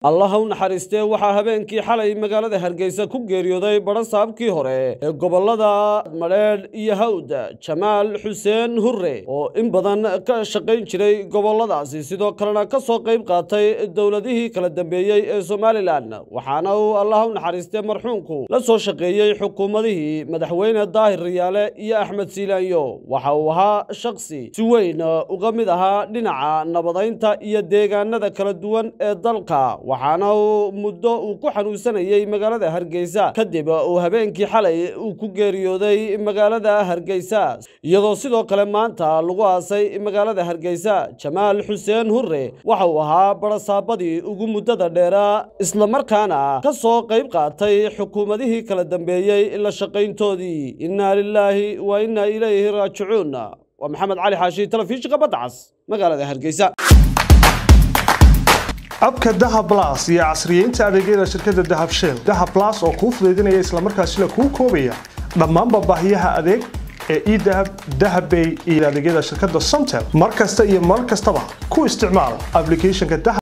allaha u naxariistee waxaa habeenkii xalay magaalada hargeysa ku geeriyooday badhasaabkii hore ee gobollada madheedh iyo hawd jamaal xuseen hurre oo in badan ka shaqayn jiray gobolladaasi sidoo kalena ka soo qayb qaatay dowladihii kala dambeeyey ee somalilan waxaana uu allaha u naxariistee marxuumku la soo shaqeeyey xukuumadihii madaxweyne daahir riyaale iyo axmed siilaanyo waxa uu ahaa shakhsi si weyn uga mid ahaa dhinaca nabadaynta iyo deegaanada kala duwan ee dalka waxaana uu muddo uu ku xanuunsanayey magaalada hargeysa kadib uu habeenkii xalay uu ku geeriyooday magaalada hargeysa iyadoo sidoo kale maanta lagu aasay magaalada hargeysa jamaal xuseen hurre waxa uu ahaa badhasaabadii ugu muddada dheeraa islamarkaana ka soo qayb qaatay xukuumadihii kala dambeeyey la shaqayntoodii innaa lilaahi wa innaa ilayhi raajicuun waa maxamed cali xaashi telefishinka badda cas magaalada hargeysa abka dahab blas iyo casriyeynta adeegyada shirkadda dahab shell dahab blas oo kuu fudaydinaya islamarkaasina kuu koobaya dhammaanba baahiyaha adeeg ee edahab dahabbay iyo adeegyada shirkadda somtel mar kasta iyo mar kastaba ku isticmaal applicationka dahab